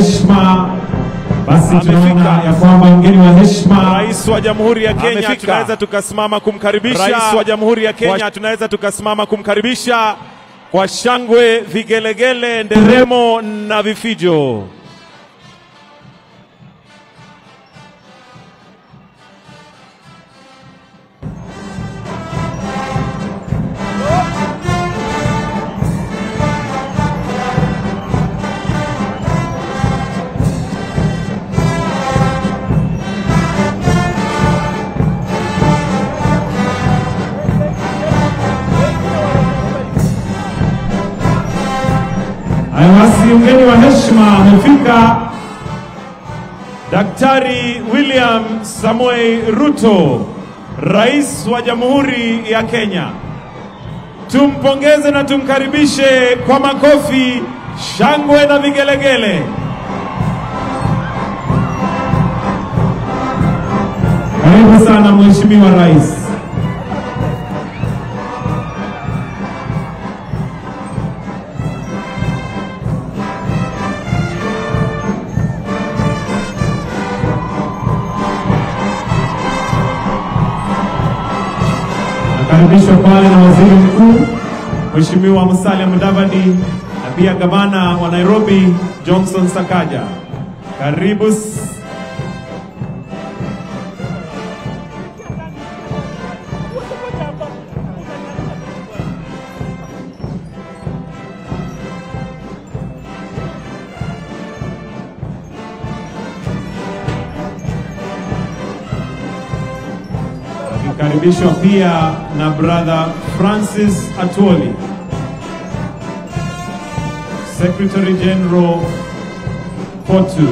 heshima, basi Amefika. tunaona ya kwamba mgeni wa heshima Rais wa Jamhuri ya Kenya Amefika. tunaweza tukasimama kumkaribisha. Rais wa Jamhuri ya Kenya Kwa- tunaweza tukasimama kumkaribisha kwa shangwe, vigelegele, nderemo na vifijo. Haya basi, mgeni wa heshima amefika. Daktari William Samoei Ruto, Rais wa Jamhuri ya Kenya. Tumpongeze na tumkaribishe kwa makofi, shangwe na vigelegele. Karibu sana Mheshimiwa Rais. Nakaribishwa pale na Waziri Mkuu Mheshimiwa Musalia Mudavadi na pia gavana wa Nairobi Johnson Sakaja. Karibu s- akikaribishwa pia na brother Francis Atwoli, Secretary General Potu.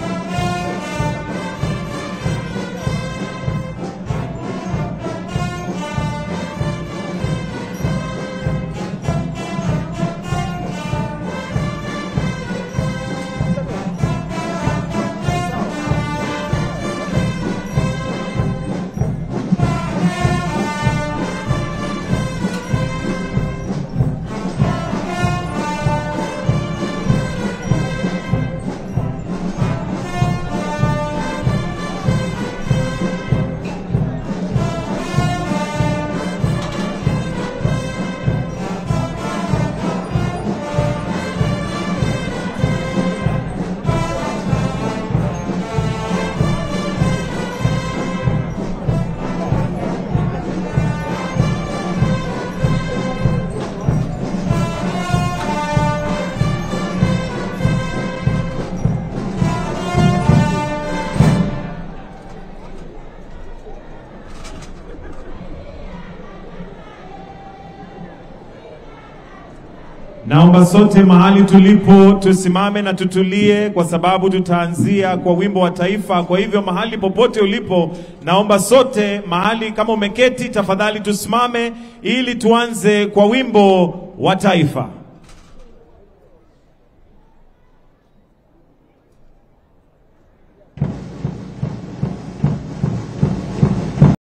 Naomba sote mahali tulipo tusimame na tutulie, kwa sababu tutaanzia kwa wimbo wa taifa. Kwa hivyo mahali popote ulipo, naomba sote mahali, kama umeketi, tafadhali tusimame ili tuanze kwa wimbo wa taifa.